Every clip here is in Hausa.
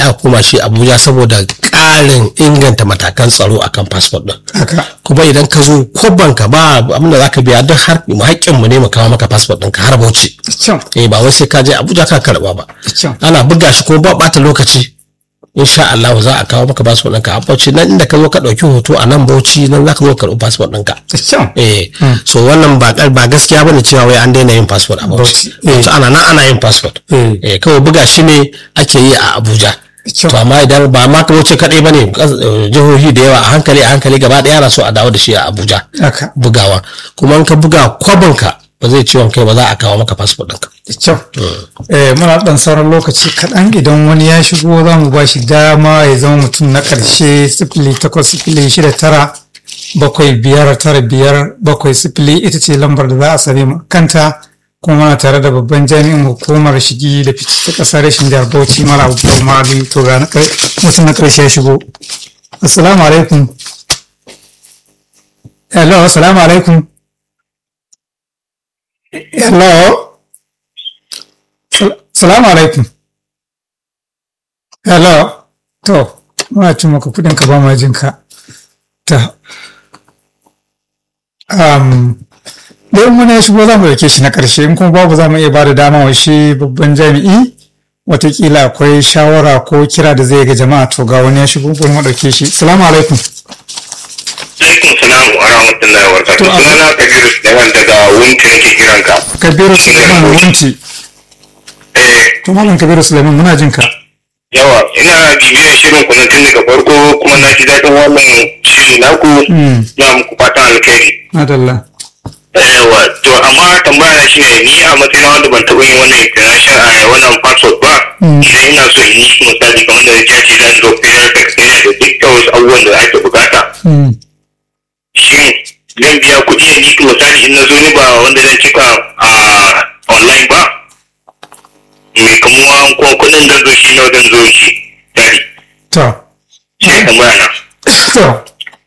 aka koma shi abuja saboda ƙarin inganta matakan tsaro akan fasfot din haka kuma idan ka zo kwabban ka ba abinda za ka biya duk har haƙƙin mu ne mu kawo maka fasfot ɗinka har bauchi kyau eh ba wai sai ka je abuja ka karɓa ba kyau ana buga shi kuma ba ɓata lokaci insha Allah za a kawo maka fasfot ɗinka a bauchi nan inda ka zo ka ɗauki hoto a nan bauchi nan za ka zo ka karɓi fasfot ɗinka kyau eh so wannan ba ba gaskiya bane cewa wai an daina yin passport a Bauchi Bauchi, eh. to ana nan ana yin passport Eh. eh kawai buga shi ne ake yi a Abuja kyau to amma idan ba ma ka wuce kadai bane kas- eh, jihohi da yawa a hankali a hankali gaba daya ana so a dawo da shi a Abuja haka bugawa kuma in ka buga kwabinka ba zai ciwon kai ba za a kawo maka passport ɗinka kyau eh muna dan sauran lokaci kaɗan idan wani ya shigo za mu ba shi dama ya zama mutum na ƙarshe sifili takwas sifili shida tara bakwai biyar tara biyar bakwai sifili ita ce lambar da za a same mu kanta kuma muna tare da babban jami'in hukumar shigi da fice ta ƙasar rashin jihar bauchi mala abubakar mali to ga na ƙar- mutum na ƙarshe ya shigo assalamu alaikum hello assalamu alaikum hello Sal- Salamu alaikum. Hello. To, muna cin maka kudin ka ba ma jin ka. Ta. Um, da in wani ya shigo za mu dauke shi na ƙarshe in kuma babu za mu iya ba da dama wa shi babban jami'i watakila akwai shawara ko kira da zai ga jama'a to ga wani ya shigo bari mu dauke shi. Salamu alaikum. Alaikum salam wa rahmatullahi wa barakatuh. To, abu- Sunana Kabiru Suleiman daga Wunti nake kiran ka. Kabiru Suleiman Wunti. Eh, To Malam Kabiru Suleiman muna jin ka. yawa ina bibiyar shirin ku na tun daga farko kuma na ji daɗin wannan shiri naku Mm. na muku fatan alkhairi. Madalla. Yawa, to amma tambaya na shine ni a matsayin wanda ban taɓa yin wannan international a wannan passport ba. Mm. Idan ina so in yi shi misali kamar da ya ce zan zo federal secretariat da dukkan wasu abubuwan da ake bukata. Mm. shin zan biya kuɗi ne ni misali in na zo ni ba wanda zan cika a online ba mai kamuwa ko kuɗin zan zo shi nawa zan zo shi tari To. shi ne tambaya na To.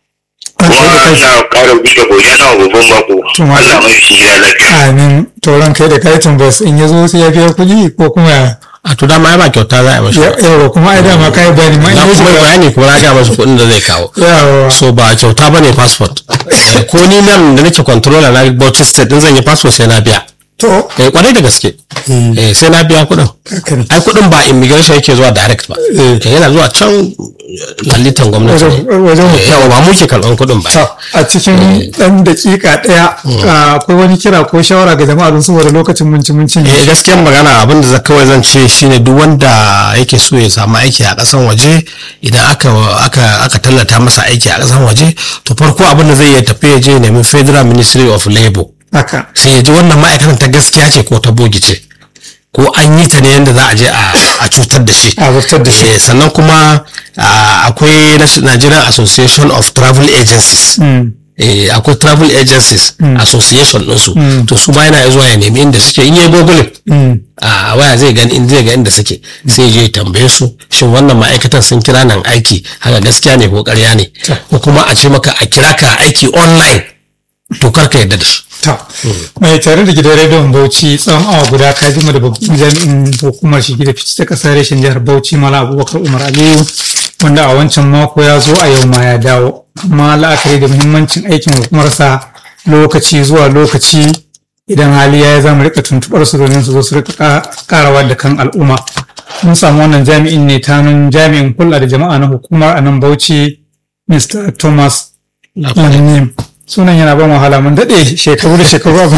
An kuma tsaye da kai. na ƙara bi da godiya na babban bako To, ma- Allah mai shi gida lafiya Amin. Tauran kai da kai tambas in ya zo sai ya biya kuɗi ko kuma ya a to dama ya ba kyauta za a yi mashi yawa kuma ai dama kai bayani ma in na ya kuma yi shiga bayani kuma na ga masa kuɗin da zai kawo yawa so ba kyauta bane passport Eh, ko ni nan da nake controller na Bauchi state din zan yi passport sai na biya to eh kwarai da gaske eh sai na biya kuɗin haka ne ai kuɗin ba immigration yake zuwa direct ba Eh. Eh, yana zuwa can lalitan gwamnati Wajen- ne wajen Eh, yawa ba mu ke karɓan kuɗin ba to a cikin ɗan daƙiƙa ɗaya ah, akwai wani kira ko shawara ga jama'a don saboda lokacin mun ci mun cinye eh gaskiyar magana abin da za- kawai zan ce shine duk wanda yake so ya samu aiki a ƙasan waje idan aka aka aka tallata masa aiki a ƙasan waje to farko abin da zai iya tafi ya je ya nemi Federal Ministry of Labour haka sai ya ji wannan ma'aikatan ta gaskiya ce ko ta bogi ce ko an yi ta ne yadda za a je a a cutar da shi a zartar da shi Eh, sannan kuma ah, akwai Nas- Nigerian Association of Travel Agencies Mm. eh, akwai travel agencies association ɗinsu to su ma yana zuwa ya nemi inda suke in yi google Mm. a waya zai gani in zai ga inda suke sai je ya tambaye su shin wannan ma'aikatan sun kira nan aiki haka gaskiya ne ko ƙarya ne ko kuma a ce maka a kira ka aiki online to kar ka yarda da shi Ta. Mai tare da gidan rediyon Bauchi tsawon awa guda ka jima da babban jami'in hukumar shigi da fice ta kasar reshen jihar Bauchi Mala Abubakar Umar Aliyu wanda a wancan mako ya zo a yau ma ya dawo. Amma la'akari da muhimmancin aikin hukumarsa lokaci zuwa lokaci idan hali ya za mu rika tuntuɓar su domin su zo su rika ka- karawa da kan al'umma. Mun samu wannan jami'in ne ta hannun jami'in kula da jama'a na hukumar a nan Bauchi Mr. Thomas Lanim. sunan yana ban wahala mun daɗe shekaru da shekaru abu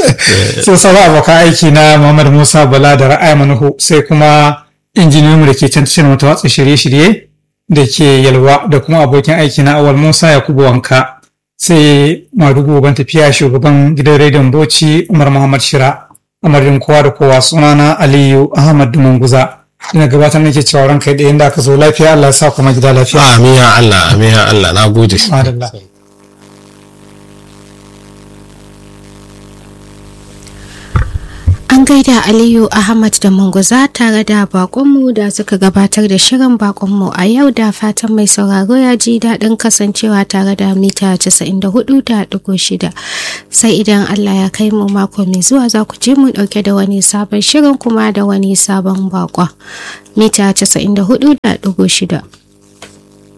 sai sauran abokan aiki na Muhammad Musa Bala da Ra'ayi Manuhu sai kuma injiniyoyinmu da ke can tashar mata watsa shirye-shirye da ke yalwa da kuma abokin aiki na Awal Musa Yakubu Wanka sai Madugu ban tafiya shugaban gidan rediyon Bauchi Umar Muhammad Shira amarin kowa da kowa sunana Aliyu Ahmad Dumanguza ina gabatar nake cewa ranka da inda aka zo lafiya Allah ya sa kuma gida lafiya amin ya Allah amin ya Allah na gode Madalla. An An gaida Aliyu Ahmad da Munguza tare da bakonmu da suka gabatar da shirin bakonmu a yau da fatan mai sauraro ya ji daɗin kasancewa tare da mita 94.6 sai idan Allah ya kai mu mako mai zuwa za ku je mu ɗauke da wani sabon shirin kuma da wani sabon bakon mita 94.6.